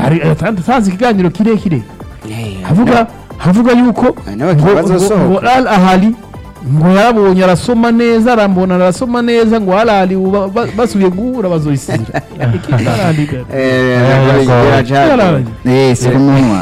hari atanze ikiganiro kirekire Eh, havuga havuga yuko Hari n'abakinnyi ngo- bazosohoka. ngo- ngo Al Ahly ngo yarabonye arasoma neza arambona arasoma neza ngo Al Ahly ubu ba- ba- basubiye guhura bazoyisira Ikipe ya Al Ahly gara. eh, Eh, biracagoye. Al Ahly. Eh, si kumunwa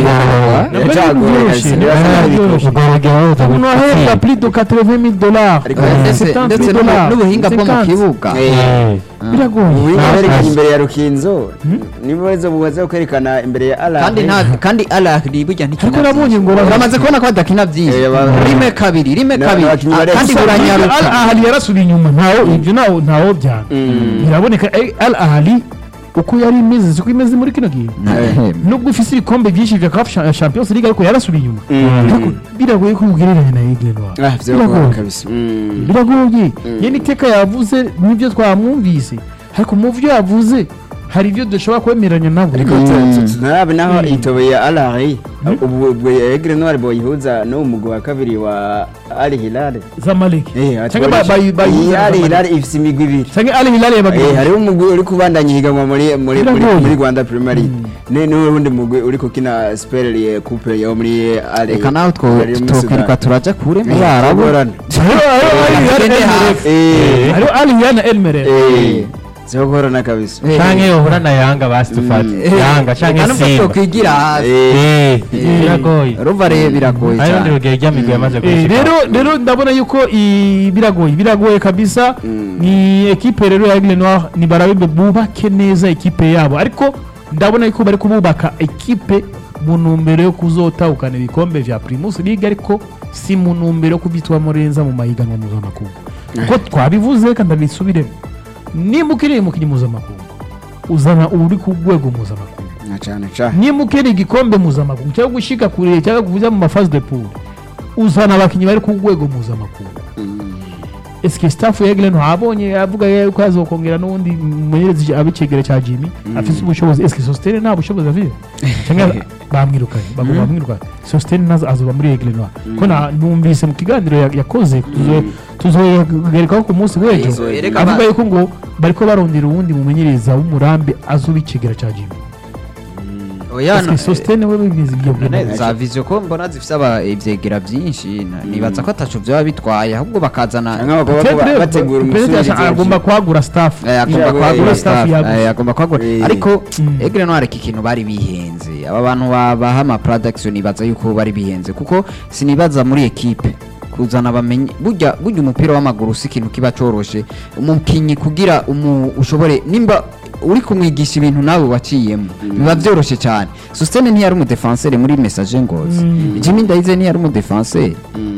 Nabwo Biracagoye, ari kabisa, byoroshye, biracagoye. nabwo ari byoroshye. umuntu ahembwa plus de 80 000 dollars Ariko ndetse 70 ndetse 000 n'ubu- dollars, n'ubuhinga bwo mu 50. kibuga Eh, biragoye ubuhinga Ah, bwerekanye ah. imbere ya rukinzo nibo baza bubaza kwerekana imbere ya Al kandi Ahly. nta kandi alahri burya ntikina ariko nabonye ngo byinshi. uramaze kubona ko badakina byinshi Eh, ba- rime kabiri rime Na- kabiri abakinnyi Ah, bari kandi gusa- Al buranyaruka Ahly yarasubiye inyuma ntawo ibyo ntawo ntawo byana Mm. biraboneka eh, Al Ahly uko yari imeze siko imeze muri kino gihe nubwo ifise ibikombe byinshi vya CAF Cha- Champions League ariko yarasubiye inyuma Mm. ariko biragoye ko ugereranya na Aigle Noir Ah, vyo Biragoye. gukora kabisa. Mm. biragoye ye n'iteka yavuze n'ibyo twamwumvise ariko mu byo yavuze hari ibyo dushobora kwemeranya nabo ariko Mm. tu- tu- tunarabe naho Mm. itobe ya Al Ahly ubu ubwo Aigle Noir boyihuza no mugwi wa kabiri wa Al Hilal Zamalek Eh, ati cyangwa boyihuza- bayi bayi iyi Al Hilal ifise imigwi ibiri cyangwa Al Hilal Eh, yabagiye hariho umugwi uri kubandanya ihiganwa muri muri muri Biragoye. muri Rwanda Premier League ne n'uwundi mugwi uri kukina Super League Coupe yo muri Al reka nawe Hilal yo muri twokwirirwa Sudan. turaja kure mu Eh, barabu tugorana. Tugende hafi. Eh, hariho Al Hilal na Elmere eh, zogorana kabisa Eh, canke yohura na yanga basi dufate eh, yanga reka canke nubwo simba twokwigira hafi Eh, Eh, biragoye ruva rero biragoye hari urundi cyane rugero ry'amigwi yamaze Eh, gushika rero rero ndabona yuko i- biragoye biragoye kabisa Mm. ni ekipe rero ya Aigle Noir ni barabe bubake neza ekipe yabo ariko ndabona yuko bari kububaka ekipe mu ntumbero yo kuzotahukana ibikombe vya Primus League ariko si mu ntumbero yo kubyitwamo neza mu mahiganwa mpuzamakungu kuko twabivuze kandi ndabisubiremo nimba ukeneye umukinnyi mpuzamakungu uzana uri ku rwego mpuzamakungu na cane cane nimba ukeneye igikombe mpuzamakungu cyangwa gushika kure cyangwa kuvuza mu mafazi de pool uzana abakinnyi bari ku rwego mpuzamakungu eske staff ya Aigle Noir abonye avuga yuko azokongera n'undi mumenyerezi abicegera cya Jimmy afise ubushobozi eske Sostene nta bushobozi afite cyangwa bamwirukanye bagomba bamwirukanye Sostene nazo azoba muri Aigle Noir ko na numvise mu kiganiro ya- yakoze tuzo- tuzogarukaho ku munsi w'ejo Tuzo- Erega avuga ba- yuko ngo bariko barondera uwundi mumenyereza w'umurambi azoba icegera cya Jimmy oya eske Sostene we bibizi ibyo none bintu za vision ko mbona zifite aba ivyegera byinshi na- nibaza ko ataco byaba bitwaye ahubwo bakazana cyangwa bakaba Petre- bategura Petre umusubizo agomba kwagura staff Eh, agomba Yeah, kwagura yeah, staff yagutse. eh, agomba kwagura Eh. ariko Mm. Aigle Noir iki kintu bari bihenze aba bantu babaha ama production nibaza yuko bari bihenze kuko sinibaza muri equipe kuzana bamenye burya burya umupira w'amaguru si ikintu kiba coroshe umukinyi kugira umu ushobore nimba uri kumwigisha ibintu nawe waciyemo biba byoroshye cyane Sostene ntiyari umudefenseur muri message ngozi Mm. Jimmy Ndaize ntiyari umudefenseur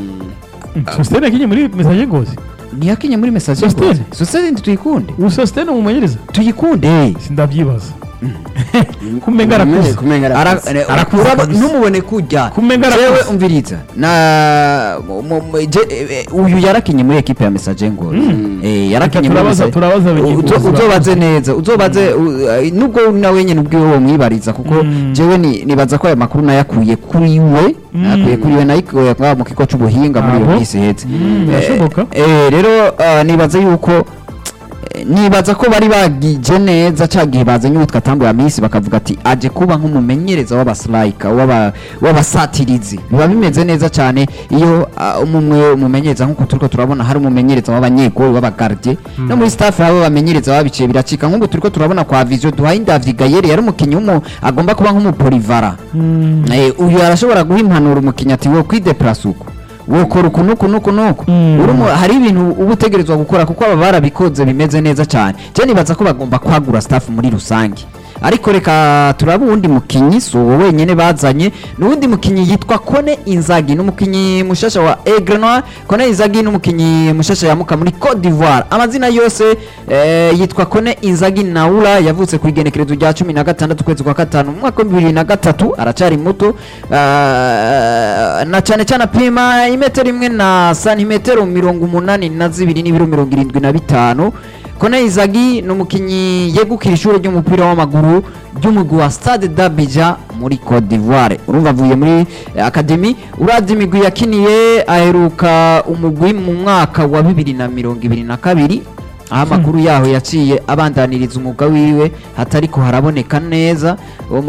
Sostene akinye muri message ngozi ntiyakinye muri message Sostene? ngozi Sostene tuyikunde ubu Sostene umumenyereza tuyikunde sindabyibaza kumenga arakuze kumenga Ara- arakuze eh, Arakuze uraba- kabisa. numubone kujya Kumenga arakuze. jewe umviriza na mu- mu- je- eh, eh, uyu yarakinye muri ekipe ya message ngo eh yarakinye muri Turabaza- Message- turabaza abakinyi Uzo- bose uzobaze neza uzobaze u- eh, nubwo nawe nyene ubwiwe wo mwibariza kuko Mm. jewe ni- nibaza ko aya makuru nayakuye kuri we nayakuye kuri we nayikuye ngaho mu kigo c'ubuhinga muri iyo Abo? minsi iheze Mm, birashoboka. Eh, eh, rero ah, nibaza yuko eh, nibaza ko bari bagije neza cya gihe bazanye uwitwa Tambo ya Miss bakavuga ati aje kuba nk'umumenyereza w'abastrika w'aba- w'abasatirizi biba bimeze neza cyane iyo ah, umwe umumenyereza nk'uko turiko turabona hari umumenyereza w'abanyegoli w'abagardie no muri staff yabo bamenyereza babiciye biracika nk'ubu turiko turabona kwa Vision duhaye David Gayere yari umukinnyi w'umu agomba kuba nk'umupolivara Eh, uyu arashobora guha impanuro umukinnyi ati wo kwideplasa uko wokora uku nuku nuku nuku Mm. Urimo- hari ibintu uba utegerezwa gukora kuko aba barabikoze bimeze neza cyane je nibaza ko bagomba kwagura staff muri rusange ariko reka turaba uwundi mukinyi si uwo wenyene bazanye n'uwundi mukinyi yitwa kone inzagi n'umukinyi mushasha wa Aigle Noir kone inzagi n'umukinyi mushasha yamuka muri Cote d'Ivoire amazina yose eh, yitwa kone inzagi naula yavutse ku igenekerezo rya cumi na gatandatu ukwezi kwa gatanu mu mwaka wa bibiri na gatatu aracari muto ah, na cyane cyane apima imetero imwe na santimetero mirongo umunani na zibiri n'ibiro mirongo irindwi na bitanu Kone Izagi ni umukinnyi yegukira ishuri ry'umupira w'amaguru ry'umugwi wa Stade d'Abidjan muri Cote d'Ivoire urumva avuye muri eh, academy uravye imigwi yakiniye aheruka umugwi mu mwaka wa bibiri na mirongo ibiri na kabiri aho amakuru yaho yaciye abandaniriza umwuga wiwe hatariko haraboneka neza uwo